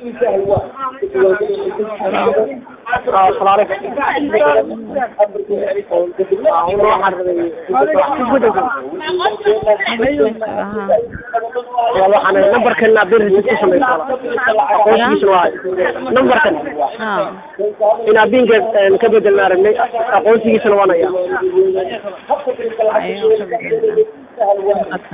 waxaan nambarkan bir ku samaysa aqoonsigiisna waa nambarkan haa in abinka ka bedelna aragnay aqoonsigiisana waan hayaa ayuu ka bedelnaa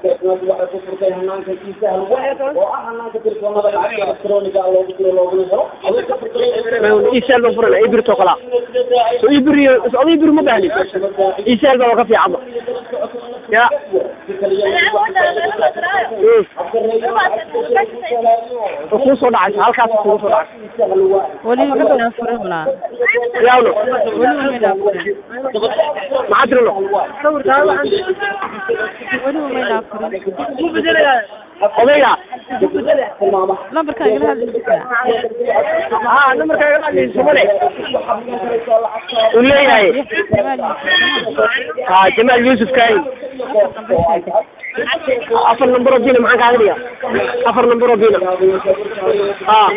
isaal baan furana ibirto kala so ibir so ibir ma bahni isaal baa ka fiican ba ya kuu soo dhacaysa halkaas kugu soo dhacaysa weliba midnaa furin walaa yaawno weliba midnaa furin maxaa tirino weliba midnaa furin odayga lambarkaa igala hadlaysaa haa nambarkaaga dhacaysa male uu leeyahay jamaal yuusuf haa jamaal yuusuf kaahin afar number oo bina maxaan kaaga dhiga afar number oo bina haa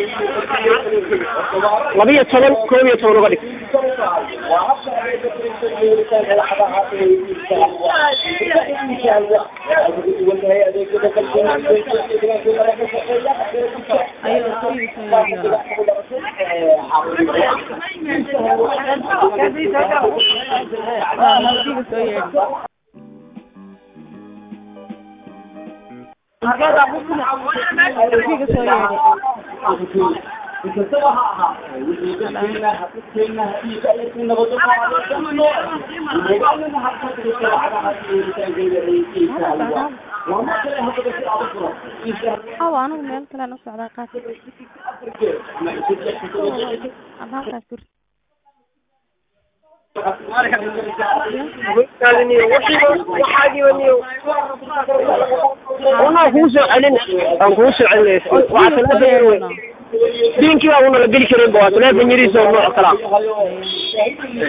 laba iyo toban koob iyo toban uga dhig ayuu kuwiisa soo yeedhiyaa waa mugdiga soo yeedhi mugdiga soo yeedhi hawa anigu meel kalean u socdaa qaas ama halkaas gur anaa kuu soo celin aan kuu soo celinaysa waa teleefon diinkii baa una la geli karin ba waa teleefon yariisa oo nooc kala